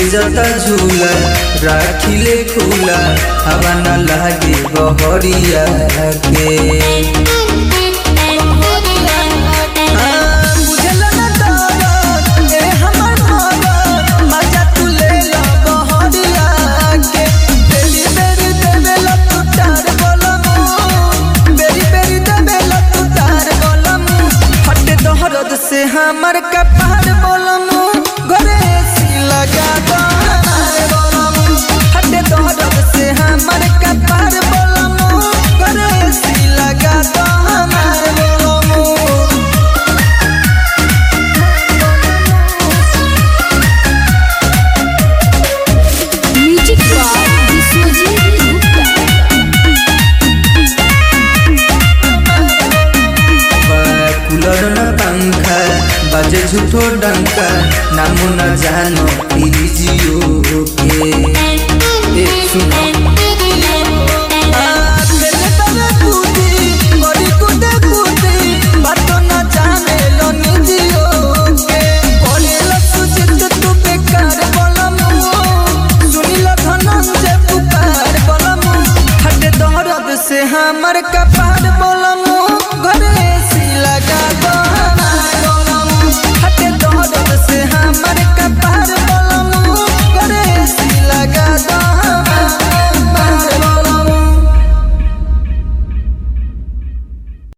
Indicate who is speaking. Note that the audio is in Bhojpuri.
Speaker 1: जाता झूला राखिले खुला हवा न लागे बहरिया के हाँ, बुझल न दरद, ए हमर मरद, मजा तू ले ला बहरिया के। बेरी बेरी देवेला तू तार बोलमु, बेरी बेरी देवेला तू तार बोलमु। हटे दहरद से हमर कपार बोलमु, घरे सी लगा दो हमार बोलमु। हटे दहरद से हमर कपार बोलमु, घरे सी लगा दो हमार बोलमु।
Speaker 2: Music by Vishwajeet Gupta
Speaker 1: cooler न पंखा बजे झूठो डंका नामो न जानो प्लीजियो के ए सुनो